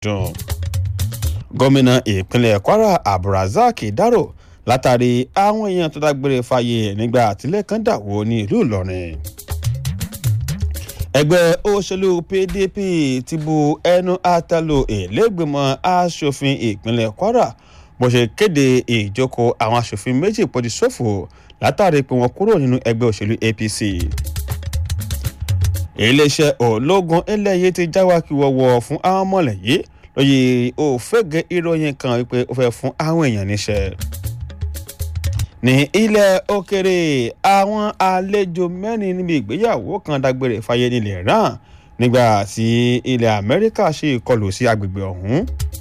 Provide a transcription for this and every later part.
dùn. gómìnà ìpínlẹ̀ kwara abdulrasaq dárò látàrí àwọn èèyàn tó dágbére fáyé nígbà àtìlẹ́ kan dàwó ní ìlú ìlọrin. ẹgbẹ́ òṣèlú pdp ti bu ẹnu àtẹ́lù ìlẹ́gbẹ̀mọ asòfin ìpínlẹ̀ kwara bó ṣe kéde ìjókòó àwọn asòfin méjì pọ̀jù ṣòfò látàrí pé wọ́n kúrò nínú ẹgbẹ́ òṣèlú apc iléeṣẹ́ ológun ilẹ̀ yìí ti jáwákiwọ́wọ́ fún àwọn mọ̀lẹ́yìí lóye òfégè ìròyìn kan wípé ó fẹ́ fún àwọn èèyàn níṣẹ́. ní ilẹ̀ òkèrè àwọn àlejò mẹ́rin níbi ìgbéyàwó kan dágbére fáyé nílẹ̀ iran nígbà tí ilẹ̀ amẹ́ríkà ṣe ìkọlù sí agbègbè ọ̀hún.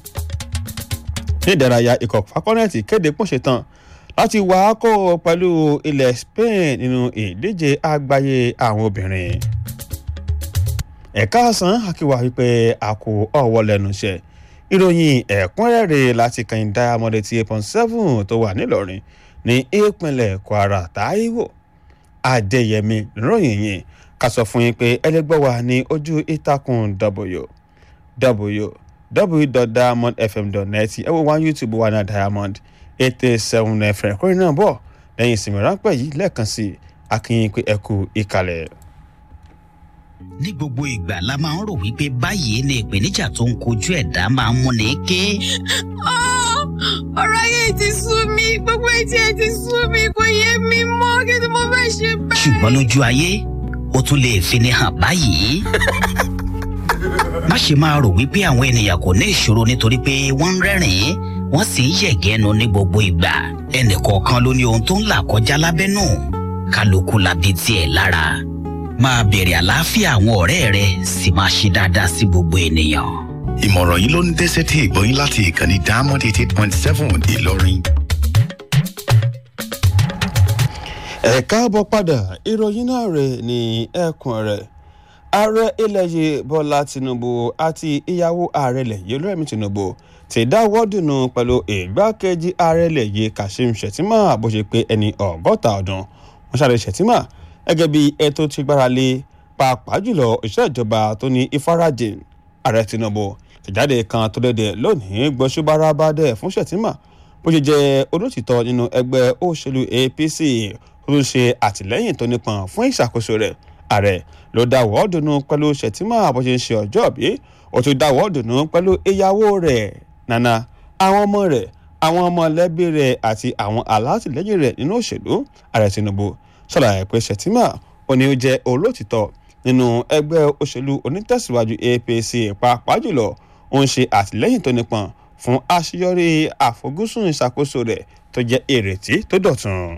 ní ìdárayá ikọ̀ fakọ́nẹ́ẹ̀tì kéde pọ́nṣe tán láti wà á kó pẹ̀lú ilẹ̀ spain nínú ìdíje àgbáyé àwọn obìnrin ẹ̀ka àsán àkíwá wípé a kò ọ̀wọ́ lẹ́nu iṣẹ́ ìròyìn ẹ̀kúnrẹ́rẹ́ láti kàn diamond eighty eight point seven tó wà nílọrin ní ìpínlẹ̀ kwara taiwo adéyẹmí níròyìn yìí ká sọ fún yín pé ẹlẹgbẹ́ wa ní ojú ìtàkùn www.diamondfm.net ẹ wo wá youtube wa ní diamond eight eight seven fm kórè náà bọ̀ lẹ́yìn ìsinmi ráńpẹ́ yìí lẹ́ẹ̀kan sí akínyìn pé ẹ kú ìkàlẹ̀ ní gbogbo ìgbà la máa ń rò wípé báyìí ni ìpèníjà tó ń kojú ẹ̀dá máa ń múni ké. ọ̀rọ̀ ayé ti sú mi gbogbo etí ẹ ti sú mi kò yé mi mọ́ kí ni mo fẹ́ ṣe báyìí. ṣùgbọ́n lójú ayé ó tún lè fini hàn báyìí. má ṣe máa rò wípé àwọn ènìyàn kò ní ìṣòro nítorí pé wọ́n ń rẹ́rìn-ín wọ́n sì ń yẹ̀gẹ́nu ní gbogbo ìgbà ẹnìkọ̀ọ̀kan ló ní ohun tó ń là kọjá lábẹ́nú kálukú labi tiẹ̀ lára máa bèrè àlàáfíà àwọn ọ̀rẹ́ rẹ sì máa ṣe dáadáa sí gbogbo ènìyàn. ìmọ̀ràn yìí ló ń dẹ́sẹ̀ tí ìgbọ́yìn láti ìkànnì diamond eighty eight point seven ìlọrin. ẹ káàbọ̀ padà ìròyìn náà rẹ̀ ní ẹ̀kún rẹ̀ ààrẹ ilẹ̀ yìí bọ́lá tinubu àti ìyàwó ààrẹ ilẹ̀ yìí olóyèmí tinubu ti dáwọ́ dùnú pẹ̀lú ìgbákejì ààrẹ ilẹ̀ yìí kashim shettima bó ṣe pé ẹni ọgọ́ta ọdún wọ́n ṣàlẹ̀ shettima gẹ́gẹ́ bí ètò ti gbára lé pàápàá jùlọ òṣìṣẹ́ ìjọba tó ní ìfarajìn ààrẹ tinubu tìjáde kan tó dédé lónìí gbọ́sùbárabàdẹ fún shettima bó ṣe jẹ́ olótìtọ́ nínú ẹgbẹ́ òṣèlú apc tó ń ṣe àtìlẹ́yìn tó nípọn fún ìṣàkóso rẹ̀ ààrẹ ló dáwọ́ dùnú pẹ̀lú shettima bó ṣe ń ṣe ọjọ́ bí ó tún dáwọ́ dùnú pẹ̀lú ìyàwó rẹ̀ nana àwọn ọmọ rẹ̀ àwọn ọmọlẹ́bí rẹ̀ àti àwọn alátìlẹ́yìn rẹ̀ nínú òṣèlú ààrẹ tinubu ṣàlàyé pé shettima ó ní ó jẹ́ olótìtọ́ nínú ẹgbẹ́ òṣèlú onítẹ̀síwájú apc pàápàá jùlọ ó ń ṣe àtìlẹ́yìn tó nípọn fún àṣeyọrí àfojúsùn ìṣàkóso rẹ̀ tó jẹ́ ìrètí tó dọ̀tun.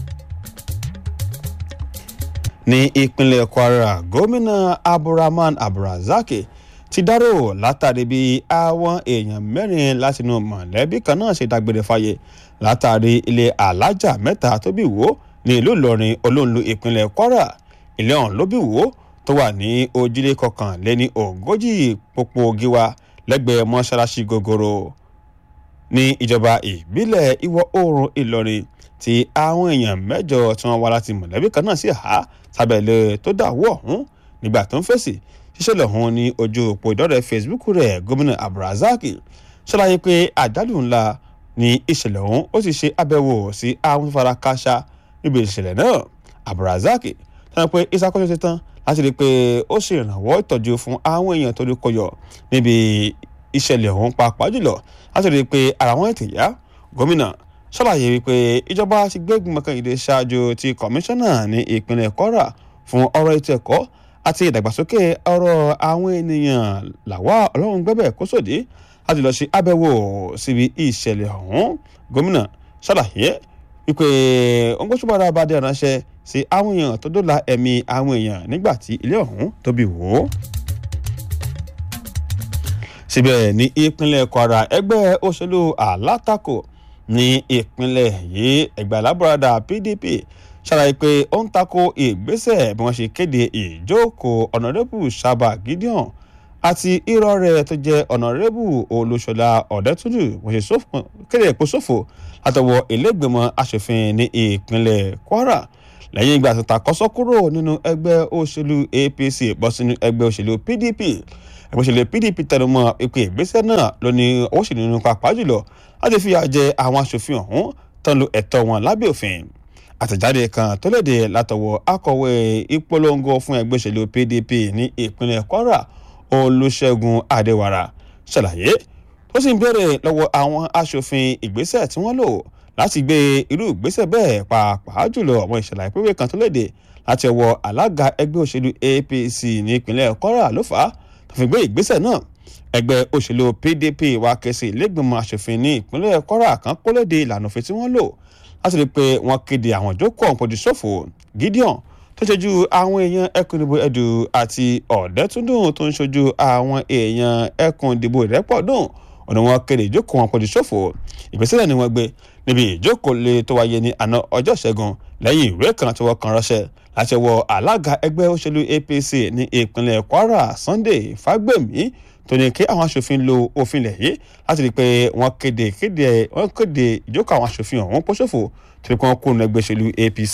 ní ìpínlẹ̀ kwara gómìnà abdulrahman abdulrasaq ti dárò látàrí bí àwọn èèyàn mẹ́rin látinú mọ̀lẹ́bí kan náà ṣe dágbére fáyé látàrí ilé alájà mẹ́ta tó bí wò ní ìlú ìlọrin olóńlù ìpínlẹ̀ kwara ilé ọ̀hún ló bí wò tó wà ní ojúlé kọkànléní ogójì pópó gíwá lẹ́gbẹ̀ẹ́ mọ́ṣáláṣí gogoro ní ìjọba ìbílẹ̀ ìwọ̀ oòrùn ìlọrin tí àwọn èèyàn mẹ́jọ tí wọ́n wá láti mọ̀lẹ́bí kan náà sì há sábẹ́lẹ̀ tó dàwọ́ ọ̀hún nígbà tó ń fèsì ṣíṣẹ̀lẹ̀ ọ̀hún ní ojú òpó ìdọ́rẹ̀ facebook rẹ̀ gómìnà abdulrasaq ṣàlàyé pé àjálù ńlá ní ìṣẹ̀lẹ̀ ọ̀hún ó sì ṣe àbẹ̀wò sí àwọn tó fara káṣá níbi ìṣẹ̀lẹ̀ náà abdulrasaq sọ pé ìṣàkóso ti tán láti rí i pé ó ṣe ìrànwọ́ ìtọ́jú fún àwọn èèyàn tó rí kọyọ níbi ìṣẹ̀lẹ̀ ọ̀hún pàápàá jùlọ láti rí i pé ara wọn ètè yá gómìnà ṣàlàyé wípé ìjọba ti gbé ìgbìmọ̀ kan ìdè ṣáájú ti kọmíṣánná ní ìpínlẹ̀ kwara fún ọ̀rọ̀ ètò ẹ̀kọ́ àti ìdàgbàsókè ọ̀rọ̀ àwọn ènìyàn làwa ọlọ́run gbẹ́bẹ̀ kó sòdí láti lọ sí àbẹ̀wò síbi ìṣẹ̀lẹ̀ ọ̀hún gómìnà ṣàlàyé wípé òǹgbọ́sọ̀bọ̀dà bá dé ránṣẹ́ sí àwọn èèyàn tó dóòlà ẹ̀mí àwọn èèyàn nígbà tí ilé ọ̀hún tó bí wò ó. síbẹ̀ ní ìpínlẹ̀ kwara ẹgbẹ́ òṣèlú alátakò ní ìpínlẹ̀ yìí ẹgbẹ́ alábọ̀radà pdp ṣàlàyé pé ó ń tako ìgbésẹ̀ bí wọ́n ṣe kéde ìjókòó ọ̀nàrẹ́bù sábà gideon àti irọ́ rẹ̀ tó jẹ́ ọ̀nàrẹ́bù olùṣọ́lá ọ̀dẹ́túndù wọ́n ṣe kéde èpo ṣòfò látọwọ́ ilégbèmọ̀ asòfin ní ìpínlẹ̀ kwara lẹ́yìn ìgbà tó takọ́sọ́ kúrò nínú ẹgbẹ́ òṣèlú apc bọ́ sínú ẹgbẹ́ òṣèlú pdp ẹgbẹ́ òṣèlú pdp tẹnumọ́ ìpè ìgbésẹ̀ náà ló ní owó sì nínú pàápàá jùlọ láti fìyà jẹ àwọn aṣòfin ọ̀hún tán lo ẹ̀tọ́ wọn lábẹ́ òfin àtẹ̀jáde kan tó léde látọwọ́ akọ̀wé ìpolongo fún ẹgbẹ́ òṣèlú pdp ní ìpínlẹ̀ kwara olùṣègùn adéwàrà ṣàlàyé tó sì ń béèrè lọ́wọ́ àwọn aṣòfin ìgbésẹ̀ tí wọ́n lò láti gbé irú ìgbésẹ̀ bẹ́ẹ̀ pàápàá jùlọ àwọn ìṣẹ̀lẹ̀ ìpínlẹ̀ kan tó léde láti ọwọ́ alága ẹgbẹ́ òṣèlú apc ní ìpínlẹ̀ kwara ló fà á tó fi gbé ìgbésẹ̀ náà ẹgbẹ́ òṣèlú pdp wá ké sí ilégbèmọ̀ aṣòfin ní ìpínlẹ̀ kwara kan kó léde ìlànà òfin tí wọ́n lò láti rí i pé wọ́n kéde àwọn ìjókòó ọ̀hún pọ̀jù ṣòfò gideon tó ṣojú àwọn èèyàn ẹkùn ìdìbò ẹdù àti ọ̀dẹ́túndùn tó ń ṣojú àwọn èèyàn ẹkùn ìdìbò ìrẹ́pọ̀dùn ọ̀nà wọn kéde ìjókòó wọn pọ̀jù ṣòfò ìgbésẹ̀ ni wọ́n gbé níbi ìjókòó lè tó wáyé ní àná ọjọ́ ìṣẹ́gun lẹ́yìn ìwé kan tí wọ́n kan ránṣẹ́ láti wọ alága ẹgbẹ́ òṣèlú apc ní ìpínlẹ̀ kwara sunday fagbemi tó ní kí àwọn aṣòfin lo òfin lẹ̀ yìí láti rí i pé wọ́n kéde kéde wọ́n kéde ìjókòó àwọn aṣòfin ọ̀hún pọ̀ ṣòfò tó ní kí wọ́n kó nu ẹgbẹ́ òṣèlú apc.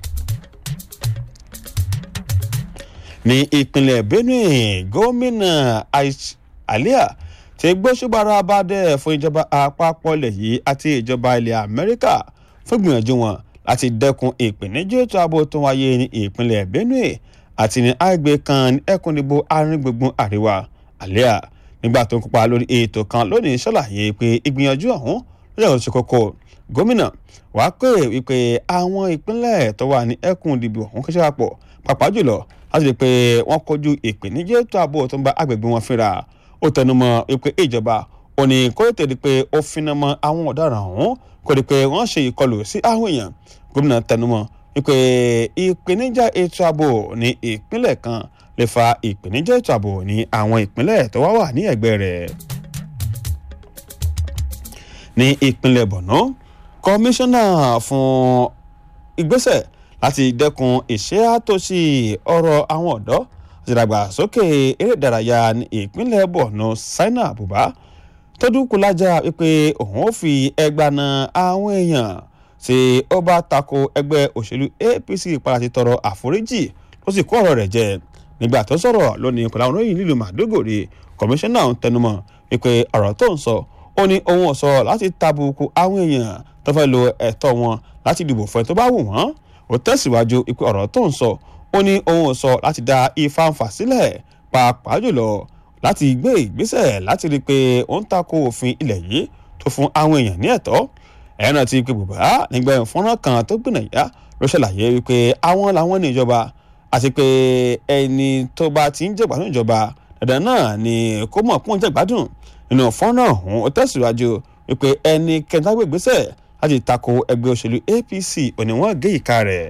ní ìpínlẹ̀ benue gómìnà alia ti gbóṣùbára bá dẹ̀ fún ìjọba àpapọ̀ ilẹ̀ yìí àti ìjọba ilẹ̀ amẹ́ríkà fún ìgbìyànjú wọn láti dẹ́kun ìpèníjà ètò ààbò tó wáyé ní ìpínlẹ̀ benue àti ní àgbẹ̀ kan ní ẹkùn ìdìbò arìngbùngbùn àríwá àlẹ́à nígbà tó ń kópa lórí ètò kan lónìí ṣàlàyé pé ìgbìyànjú ọ̀hún lọ́jọ́ tó ṣe kókó gómìnà wàá pè wípé àwọn ìpínlẹ̀ tó wà ní ẹkùn ìdìbò ọ̀hún kẹ́sẹ́ àpọ̀ pàápàá jùlọ láti rí i pé wọ́n kojú ìpèníjà ètò ààbò tó ń bá agbègbè wọn fínra ó tẹnumọ́ wípé ìjọba ò ní kó tètè di pé ó finá mọ́ àwọn ọ̀daràn ọ̀hún kó di pé wọ́n ṣe ìkọlù sí àwọn èèyàn gómìnà tẹnumọ́ wípé ìpèníjà ètò ààbò ní ìpínlẹ̀ kan lè fa ìpèníjà ètò ààbò ní àwọn ìpínlẹ̀ tó wá wà ní ẹ̀gbẹ́ rẹ̀. ní ìpínlẹ̀ borno kọmíṣánná fún ìgbésẹ̀ láti dẹ́kun ìṣẹ́ àtòsí ọ̀rọ̀ àwọn ọ̀dọ́ àti ìdàgbàsókè eré ìdárayá ní ìpínlẹ̀ borno saina abuba tọ́jú kúlájà wípé òun ó fi ẹgbàá na àwọn èèyàn tí ó bá tako ẹgbẹ́ òṣèlú apc padà ti tọrọ àforíjì ó sì kó ọ̀rọ̀ rẹ̀ jẹ nígbà tó sọ̀rọ̀ lónìí pẹ̀lú àwọn olóyìn nílùú màdúgòrè kọmíṣánná ń tẹnumọ́ wípé ọ̀rọ̀ tó ń sọ ó ní ohun ọ̀sọ́ láti tàbùkù àwọn èèyàn tó fẹ́ lo ẹ̀tọ́ wọn láti dìbò fún ẹ tó bá wù wọ́n ó tẹ̀síwájú wípé ọ̀rọ̀ tó ń sọ ó ní ohun ọ̀sọ́ láti dá ìfàǹfà sílẹ̀ pàápàá jùlọ láti gbé ìgbésẹ̀ láti rí i pé ó ń tako òfin ilẹ̀ yìí tó fún àwọn èèyàn ní ẹ̀tọ́ ẹ̀yìn náà ti pe bùbá nígbà ìfọ́nrán kan tó gbìnàyà ló ṣàlàyé wípé àwọn làwọn ní ìjọba àti pé ẹni tó bá ti ń jẹ̀gbádùn ìjọba dandan náà ni kó mọ̀ pọ́n jẹ̀gbádùn nínú fọ́nrán ọ̀hún ó tẹ̀síwájú wípé ẹni kẹntàgbé ìgbésẹ̀ láti tako ẹgbẹ́ òṣèlú apc òní wọ́n gé ìka rẹ̀.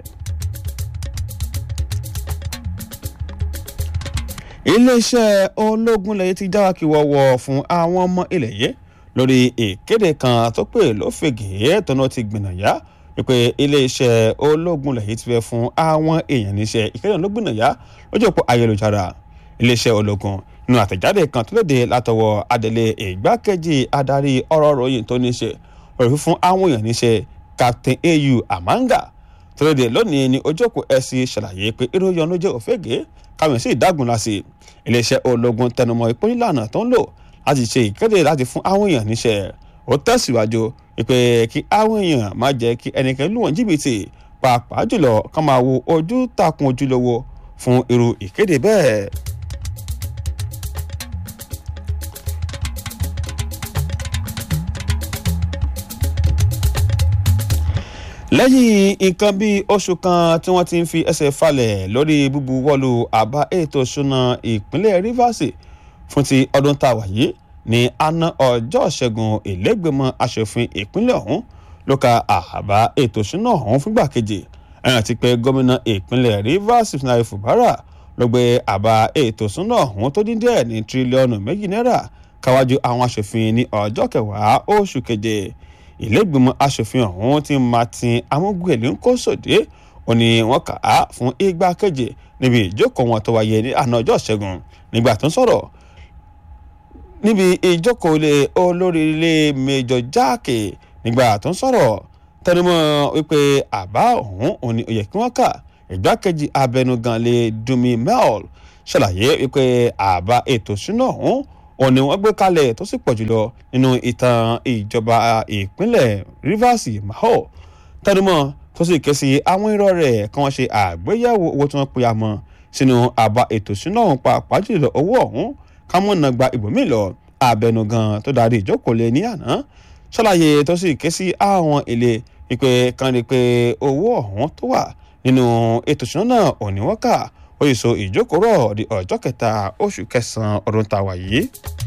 iléeṣẹ́ ológun lẹ́yìn ti jáwá kí wọ́wọ́ fún àwọn ọmọ ilẹ̀ yìí lórí ìkéde kan tó pè lófegè tọ́nà ti gbìnàyà wípé iléeṣẹ́ ológun lẹ́yìn ti fẹ́ fún àwọn èèyàn níṣẹ́ ìkéde ló gbìnàyà lójú òpó ayélujára iléeṣẹ́ ológun nínú àtẹ̀jáde kan tó léde látọwọ́ adelé ìgbákejì adarí ọ̀rọ̀ ròyìn tó níṣe lórí fífún àwọn èèyàn níṣẹ́ captain au amanga tó léde lónìí ní ojú òpó ẹ̀sìn ṣàlàyé pé ìròyìn ló jẹ́ òfégè káwọn sì dágun láti iléeṣẹ́ ológun tẹnumọ́ ìpínlẹ̀ tó ń lò láti ṣe ìkéde láti fún àwọn èèyàn níṣẹ́ ó tẹ̀síwájú pé kí àwọn èèyàn má jẹ́ kí ẹnikẹ́ni lù wọ́n jìbìtì pàápàá jùlọ kán máa wo ojú takun ojúlówó fún irú ìkéde bẹ́ẹ̀. lẹ́yìn nǹkan bíi oṣù kan tí wọ́n ti ń fi ẹsẹ̀ falẹ̀ lórí búbu wọ́ọ̀lù àbá ètò ìṣúná ìpínlẹ̀ rivers fún ti ọdún tá a wà yìí ní àná ọjọ́ ìṣẹ́gun ìlẹ́gbẹ̀mọ asòfin ìpínlẹ̀ ọ̀hún ló ka àbá ètò ìṣúná ọ̀hún fúngbà kejì ẹ̀ràn ti pé gómìnà ìpínlẹ̀ rivers sinai fubara ló gbé àbá ètò ìṣúná ọ̀hún tó dín díẹ̀ ní tírílíọ̀nù méjì náírà káwájú àwọn asòfin ní ọjọ́ kẹwàá oṣù keje ìlẹ́gbẹ̀mọ asòfin ọ̀hún ti martin amúgbèlé ń kó sòdé ó ní wọ́n kà á fún ìgbà keje níbi ìjókòó wọn tó wáyé ní àná ọjọ́ ìṣẹ́gun nígbà tó ń sọ̀rọ̀ níbi ìjókòó ilé olórí ilé mẹjọ jáàkì nígbà tó ń sọ̀rọ̀ tẹnumọ́ wípé àbá ọ̀hún òun ni ó yẹ kí wọ́n kà ìgbákejì abẹnugan lè dunmi mel ṣàlàyé wípé àbá ètò ìṣúná ọ̀hún òun ni wọ́n gbé kalẹ̀ tó sì pọ̀ jùlọ nínú ìtàn ìjọba ìpínlẹ̀ Rivers Maho tẹnumọ́ tó sì ké sí àwọn irọ́ rẹ̀ kí wọ́n ṣe àgbéyẹ̀wò owó tí wọ́n pe àmọ́ sínú àbá ètò ìṣúná ọ̀hún pàápàá jùlọ owó ọ̀hún kámọ́nà gba ìbòmí lọ abẹnugan tó darí ìjókòó lé ní àná ṣàlàyé tó sì ké sí àwọn ilé wípé kan rí i pé owó ọ̀hún tó wà nínú ètò ìṣúná náà ò ní wọ́n kà ó yìí so ìjókòó rọ̀ di ọjọ́ kẹta oṣù kẹsàn-án ọdún tàwa yìí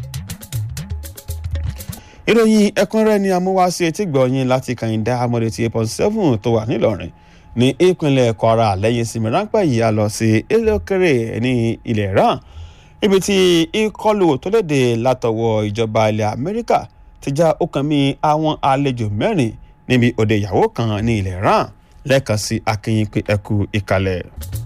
ìròyìn ẹ̀kúnrẹ́rẹ́ ni amúwáṣí etí gbọ̀nyìn láti kàyíndá amọ̀dé ti eight point seven tó wà nílọrin ní ìpínlẹ̀ kwara lẹ́yìn sinmi ráńpẹ́ yìí a lọ sí ilé òkèrè ní ilẹ̀ iran ibi tí ìkọlù tó léde látọwọ́ ìjọba ilẹ̀ amẹ́ríkà ti já ọkàn mi àwọn àlejò mẹ́rin níbi òde ìyàwó kan ní ilẹ̀ iran lẹ́ẹ̀kan sí akínyìn pé ẹkú ìkàlẹ̀.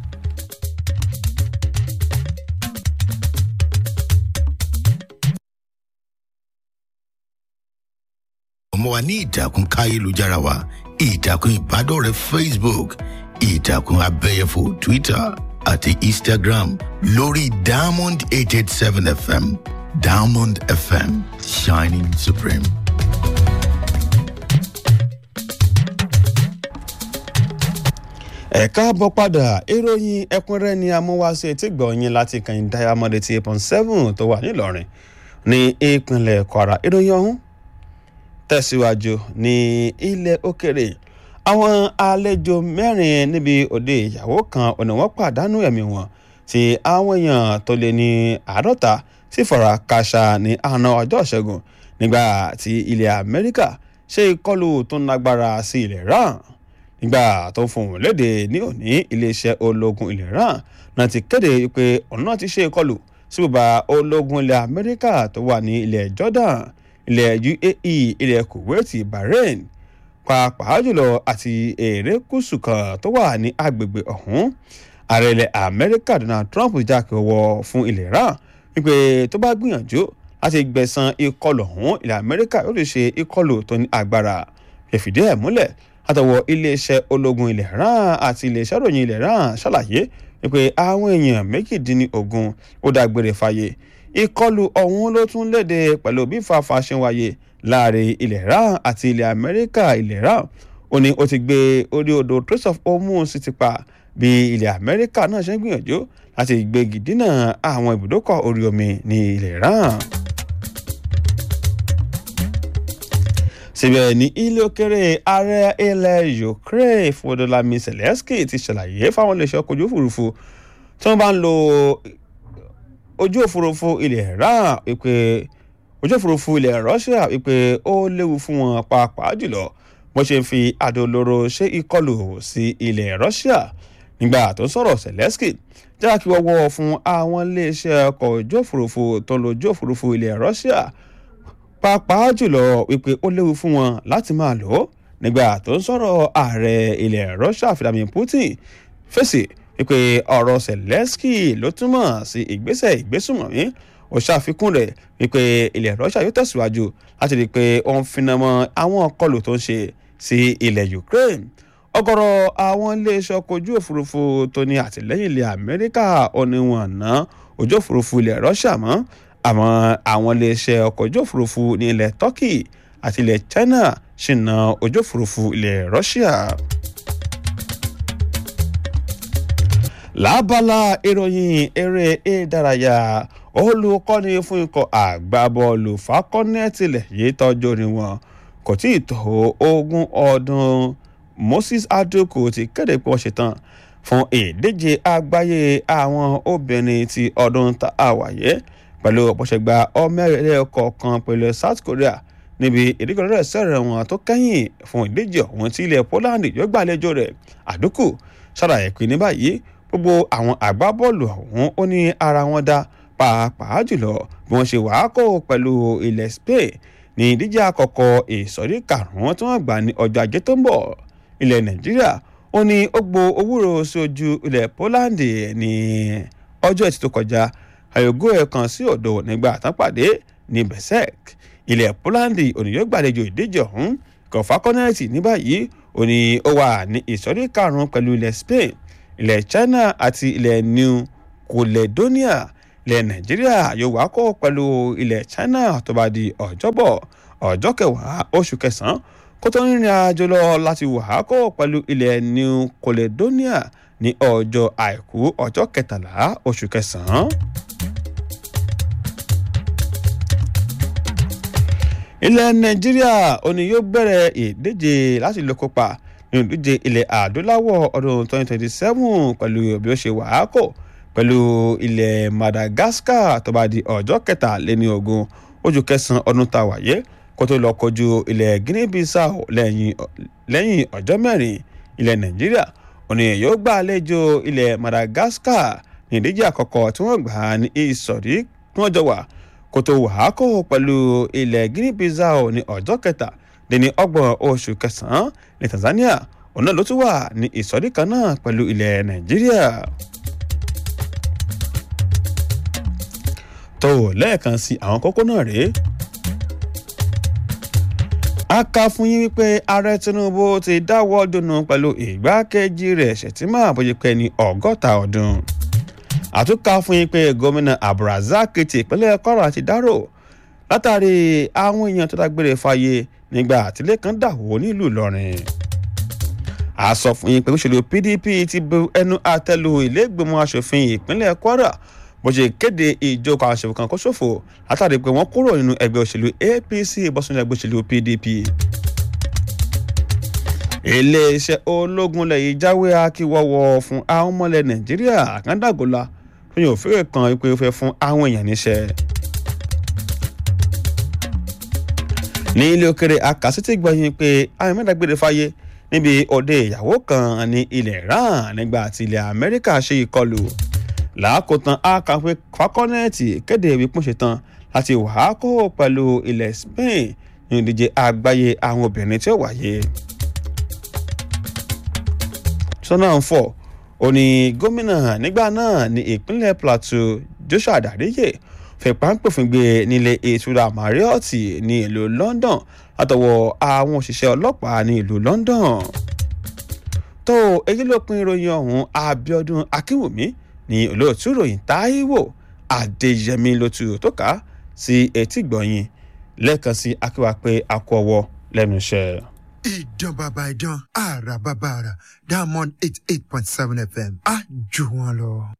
ọmọ wa ní ìtàkùn káyélujára wa ìtàkùn ìbádọ́rẹ̀ẹ́ facebook ìtàkùn abẹ́yẹfò twitter àti instagram lórí diamond eight eight seven fm diamond fm shining supreme. ẹ̀ka bọ́ padà ìròyìn ẹ̀kúnrẹ́ ni amúwáṣe tí gbọ̀nyìn láti kàn diamond eighty eight point seven tó wà nílọrin ní ìpínlẹ̀ kwara ìròyìn ọ̀hún tẹ̀síwájú ní ilẹ̀ òkèrè àwọn àlejò mẹ́rin níbi òde ìyàwó kan ọ̀nà wọn pàdánù ẹ̀mí wọn tí àwọn èèyàn tó lé ní àádọ́ta sì fara káṣá ní àná ọjọ́ ìṣẹ́gun nígbà tí ilẹ̀ amẹ́ríkà ṣe ìkọlù tó ń lágbára sí ilẹ̀ iran nígbà tó ń fohùn léde ní òní iléeṣẹ́ ológun ilẹ̀ iran náà ti kéde pé ọ̀nà ti ṣe ìkọlù sí bùbá ológun ilẹ̀ amẹ́ríkà tó wà ní ilẹ̀ jordan ilẹ̀ uae ilẹ̀ kuwait bahrain pàápàá jùlọ àti erékùṣù kan tó wà ní agbègbè ọ̀hún ààrẹ ilẹ̀ amẹ́ríkà donald trump jákè ọwọ́ fún ilẹ̀ iran wípé tó bá gbìyànjú láti gbẹ̀san ìkọlù ọ̀hún ilẹ̀ amẹ́ríkà yóò lè ṣe ìkọlù tó ní agbára ìfìdí ẹ̀ múlẹ̀ látọwọ́ iléeṣẹ́ ológun ilẹ̀ iran àti iléeṣẹ́ ìròyìn ilẹ̀ iran ṣàlàyé wípé àwọn èèyàn méjìdínlógún ó dágbére fáyé ìkọlù ọ̀hún ló tún léde pẹ̀lú bí fàáfà ṣe ń wáyé láàrin ilẹ̀ iran àti ilẹ̀ amẹ́ríkà ilẹ̀ iran ó ní ó ti gbé orí odò trace of hormone sí ti pa bí ilẹ̀ amẹ́ríkà náà ṣe ń gbìyànjú láti gbégi dínà àwọn ibùdókọ̀ orí omi ní ilẹ̀ iran. síbẹ̀ ní ilé òkèrè ààrẹ ilẹ̀ ukraine fọdọlámi zelensky ti ṣàlàyé fáwọn iléeṣẹ́ ọkọ̀ ojú òfurufú tí wọ́n bá ń lo ojú òfurufú ilẹ̀ iran wípé ojú òfurufú ilẹ̀ russia wípé ó léwu fún wọn pàápàá jùlọ bó ṣe ń fi àdó olóró ṣe ìkọlù sí ilẹ̀ russia nígbà tó ń sọ̀rọ̀ zelensky jákè wọ́wọ́ fún àwọn iléeṣẹ́ ọkọ̀ ojú òfurufú tó ń lo ojú òfurufú ilẹ̀ russia pàápàá jùlọ wípé ó léwu fún wọn láti máa lò ó nígbà tó ń sọ̀rọ̀ ààrẹ ilẹ̀ russia vladimir putin fèsì wípé ọ̀rọ̀ zelensky ló túmọ̀ sí ìgbésẹ̀ ìgbésùnmọ̀mí ó ṣàfikún rẹ̀ wípé ilẹ̀ russia yóò tẹ̀síwájú láti rí i pé ó ń finá mọ́ àwọn ọkọlù tó ń ṣe sí ilẹ̀ ukraine ọ̀gọ̀rọ̀ àwọn iléeṣẹ́ ọkọ̀ ojú òfurufú tó ní àtìlẹ́yìn ilẹ̀ amẹ́ríkà ò ní wọn ná ojú òfurufú ilẹ̀ russia mọ́ àmọ́ àwọn iléeṣẹ́ ọkọ̀ ojú òfurufú ní ilẹ̀ turkey àti ilẹ̀ china ṣì ná ojú òfurufú ilẹ̀ russia. lábala ìròyìn eré ìdárayá olùkọ́ni fún ikọ̀ àgbábọ́ọ̀lù fakọ́nẹ́tìlẹ̀ yìí tọ́jú ni wọn kò tí ì tó ogún ọdún moses adoku ti kéde pé wọ́n ṣetán fún ìdíje àgbáyé àwọn obìnrin ti ọdún tá a wáyé pẹ̀lú ọ̀pọ̀ṣẹ̀gba ọmọẹ̀rẹ́ kọ̀ọ̀kan pẹ̀lú south korea níbi ìdíkọ̀rẹ́ sẹ̀rẹ̀ wọn tó kẹ́yìn fún ìdíje ọ̀hún tí ilẹ̀ poland yóò gbàlejò rẹ̀ àdúkù ṣàlàyé pé ní báyìí gbogbo àwọn àgbábọ́ọ̀lù ọ̀hún ó ní ara wọn dá pàápàá jùlọ bí wọ́n ṣe wàá kó pẹ̀lú ilẹ̀ spain ní ìdíje àkọ́kọ́ ìsọ̀rí karùn-ún tí wọ́n gbà ní ọjọ́ ajé tó ń bọ̀ ilẹ̀ nàìjíríà ó ní ó gbo owúro sí ojú ilẹ̀ poland ní ọjọ́ ẹtì tó kọjá àyògó ẹ̀ kan sí òdo nígbà àtàpàdé ní besek ilẹ̀ poland ònìyàn gbàlejò ìdíje ọ̀hún kọfà kọ́nẹ́ẹ̀tì ní báyìí òní ó wà ní ìsọ̀rí karùn-ún pẹ̀lú ilẹ̀ spain ilẹ̀ china àti ilẹ̀ new Caledonia ilẹ̀ Nàìjíríà yóò wá kó pẹ̀lú ilẹ̀ China tó bá di ọjọ́bọ̀ ọjọ́ kẹwàá oṣù kẹsàn-án kó tó rìnrìn àjò lọ láti wà kó pẹ̀lú ilẹ̀ New Caledonia ní ọjọ́ àìkú ọjọ́ kẹtàlá oṣù kẹsàn-án. ilẹ̀ nàìjíríà òní yóò bẹ̀rẹ̀ ìdíje láti lè kópa nínú ìdíje ilẹ̀ adúláwọ̀ ọdún 2027 pẹ̀lú bí ó ṣe wàákò pẹ̀lú ilẹ̀ madagascar tó bá di ọjọ́ kẹtàléní ogún oṣù kẹsàn-án ọdún tá a wáyé kó tó lọ kojú ilẹ̀ guinea bissau lẹ́yìn ọjọ́ mẹ́rin ilẹ̀ nàìjíríà òní yóò gbà àlejò ilẹ̀ madagascar ní ìdíje àkọ́kọ́ tí wọ́n gbà ní ìsọ̀rí tí wọ́n jọ wà kòtò wàhákò pẹ̀lú ilẹ̀ guinea bissau ní ọjọ́ kẹta dín ọgbọ̀n oṣù kẹsàn-án ní tanzania òun náà ló tún wà ní ìsọ̀rí kan náà pẹ̀lú ilẹ̀ nàìjíríà. tó lẹ́ẹ̀kan sí àwọn kókó náà rèé a kà fún yín wípé ààrẹ tinubu ti dáwọ́ dùnú pẹ̀lú ìgbákejì rẹ̀ ṣètìmọ́ àbójúpẹ́ ní ọgọ́ta ọdún àtúnkà fún yín pé gómìnà abdulrasaq ti ìpínlẹ̀ kwara ti dárò látàrí àwọn èèyàn tó dágbére fáyé nígbà àtìlẹ́ kan dàwó nílùú ìlọrin a sọ fún yín pé òṣèlú pdp ti bu ẹnu àtẹ́lu ìlẹ́gbẹ̀mọ́ asòfin ìpínlẹ̀ kwara bó ṣe kéde ìjókòó àwọn aṣòfin kan kó ṣòfò látàrí pé wọ́n kúrò nínú ẹgbẹ́ òṣèlú apc bọ́sùnú ẹgbẹ́ òṣèlú pdp iléeṣẹ́ ológun lẹ́yìn jáwé akíwọ́wọ́ fún àwọn ọmọlẹ̀ nàìjíríà àkàndàgọ́lá tó yàn òfin kan pé ó fẹ́ fún àwọn èèyàn níṣẹ́. ní ilé òkèrè akásítì gbọ̀yìn pé àwọn mẹ́tàgbére fáyé níbi òde ìyàwó kan ní ilẹ̀ iran nígbà tí ilẹ̀ amẹ́ríkà ṣe ìkọlù làákòtán akápẹ́ fakọ́nẹ́ẹ̀tì kéde wípé ṣetán láti wàá kó pẹ̀lú ilẹ̀ spain ní ìdíje àgbáyé àwọn obìnrin tí ó wáyé sọ́nà ń fọ̀ ó ní gómìnà nígbà náà ní ìpínlẹ̀ plateau joshua adariye fìpáǹpòfin gbé nílé ìtura marriott ní ìlú london látọwọ́ àwọn òṣìṣẹ́ ọlọ́pàá ní ìlú london tó èyí ló pin ìròyìn ọ̀hún abiodun akínwùmí ní olóòtú ìròyìn táíwò adéyẹmí lótú tó kà á sí etí gbọ̀nyìn lẹ́ẹ̀kan sí akíwá pé a kú ọwọ́ lẹ́nu iṣẹ́ ìdán bàbá ìdán àrà bàbá àrà diamond eight eight point seven fm á jù wọn lọ.